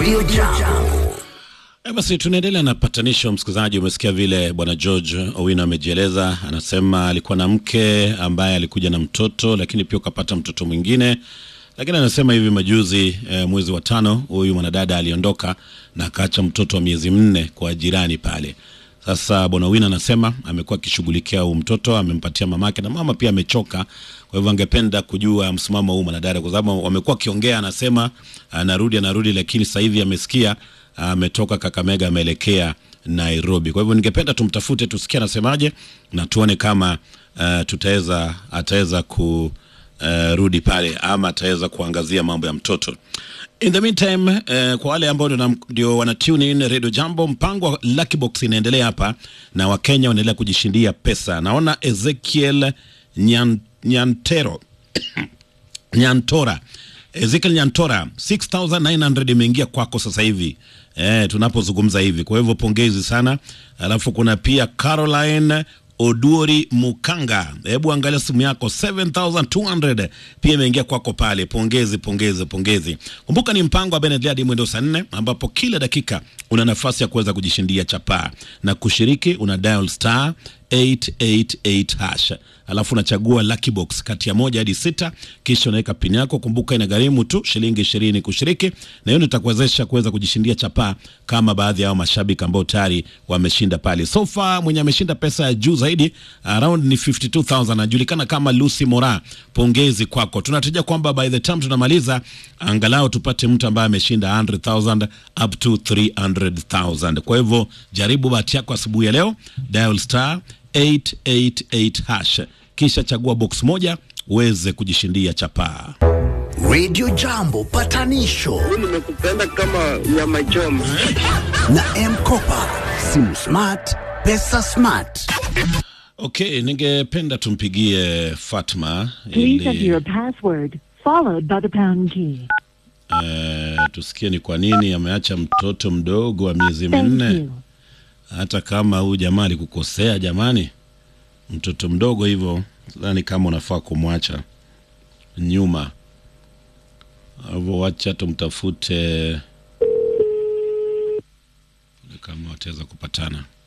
Radio Jambo. E, basi tunaendelea na patanisho. Msikilizaji, umesikia vile bwana George Owino amejieleza. Anasema alikuwa na mke ambaye alikuja na mtoto, lakini pia ukapata mtoto mwingine. Lakini anasema hivi majuzi e, mwezi wa tano huyu mwanadada aliondoka na akaacha mtoto wa miezi minne kwa jirani pale. Sasa bwana Owino anasema amekuwa akishughulikia huu mtoto, amempatia mamake na mama pia amechoka. Kwa hivyo angependa kujua msimamo huu mwanadada, kwa sababu wamekuwa akiongea, anasema anarudi anarudi, lakini sasa hivi amesikia ametoka Kakamega ameelekea Nairobi. Kwa hivyo ningependa tumtafute tusikie anasemaje na tuone kama uh, tutaweza ataweza kurudi uh, pale ama ataweza kuangazia mambo ya mtoto. In the meantime, uh, kwa wale ambao ndio- ndio wana tune in Radio Jambo, mpango wa Lucky Box inaendelea hapa na Wakenya wanaendelea kujishindia pesa. Naona Ezekiel Nyan, Nyantero Nyantora Ezekiel Nyantora 6900 imeingia kwako sasa hivi eh, tunapozungumza hivi. Kwa hivyo pongezi sana. Alafu kuna pia Caroline Oduori Mukanga, hebu angalia simu yako 7200 pia imeingia kwako pale. Pongezi, pongezi, pongezi. Kumbuka ni mpango wa Benedlea hadi mwendo saa nne ambapo kila dakika una nafasi ya kuweza kujishindia chapaa na kushiriki, una dial star 888 hash alafu unachagua lucky box kati ya moja hadi sita kisha unaweka pin yako kumbuka inagharimu tu shilingi ishirini kushiriki na hiyo ndio itakuwezesha kuweza kujishindia chapaa kama baadhi ya hao mashabiki ambao tayari wameshinda pale so far mwenye ameshinda pesa ya juu zaidi around ni 52000 anajulikana kama Lucy Mora pongezi kwako tunatarajia kwamba by the time tunamaliza angalau tupate mtu ambaye ameshinda 100000 up to 300000 kwa hivyo jaribu bahati yako asubuhi ya leo dial star 888 hash kisha chagua box moja uweze kujishindia chapaa. Radio Jambo patanisho nimekupenda kama nyama choma. na M-Kopa. Simu smart, pesa smart. Okay, ningependa tumpigie Fatma Please enter ili your password, followed by the pound key. uh, tusikie ni kwa nini ameacha mtoto mdogo wa miezi Thank minne, you. hata kama huyu jamaa alikukosea. Jamani, mtoto mdogo hivyo, sidhani kama unafaa kumwacha nyuma. Hivyo wacha tumtafute kama wataweza kupatana.